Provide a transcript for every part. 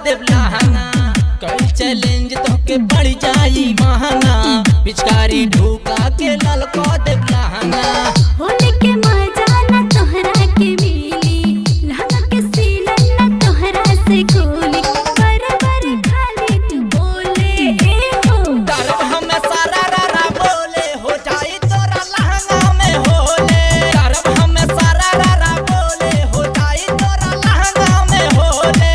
देव लहंगा कई चैलेंज तो के बढ़ जाई महंगा पिचकारी ढूका के लाल को देव लहंगा होली के मजा न तोहरा के मिली लहंगा के सीलन न तोहरा से खोली बर बर खाली तू बोले ए हो करब हमें सारा रारा बोले हो जाई तोरा लहंगा में होले करब हमें सारा रारा बोले हो जाई तोरा लहंगा में होले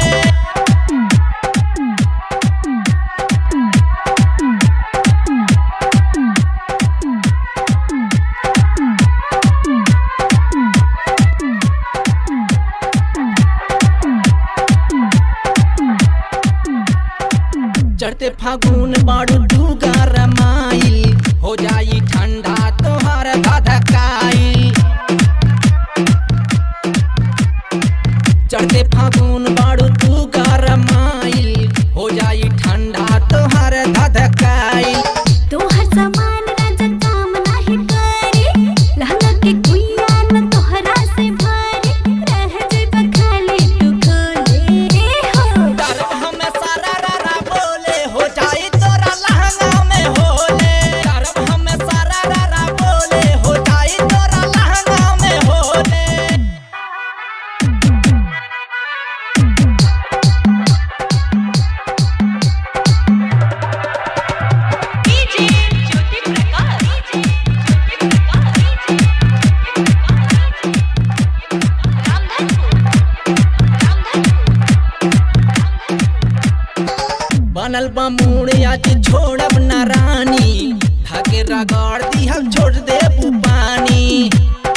चढ़ते फागुन बाड़ू डूगा रमाइल हो जाई ठंडा तोहार धधकाइल चढ़ते फागुन बाड़ू डूगा रमाइल हो जाई ठंडा तोहार धधकाइल तोहर सामान राजा काम नाही करे लहंगा के कुइया न तोहरा से भारी रह जेबा खाली तू खोले ए हो करब हमें सारा रारा बोले हो जाई तोरा लहंगा में होले करब हमें सारा रारा बोले हो जाई तोरा लहंगा में होले डीजे ज्योति प्रकाश ज्योति प्रकाश रामधनपुर रामधनपुर बनल बा मूड आज छोड़ब न रानी धागे रगड़ दिहल छोड़ दे पानी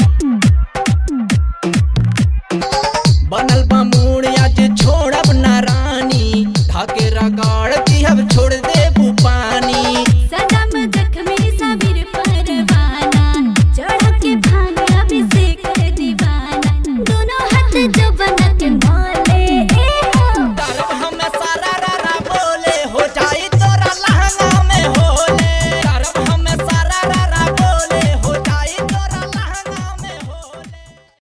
बनल बा मूड आज छोड़ब न रानी धागे रगड़ दिहल छोड़ दे पानी सनम जख्मी सबीर परवाना चढ़ के भांग अभिषेक दीवाना दोनों हाथ जब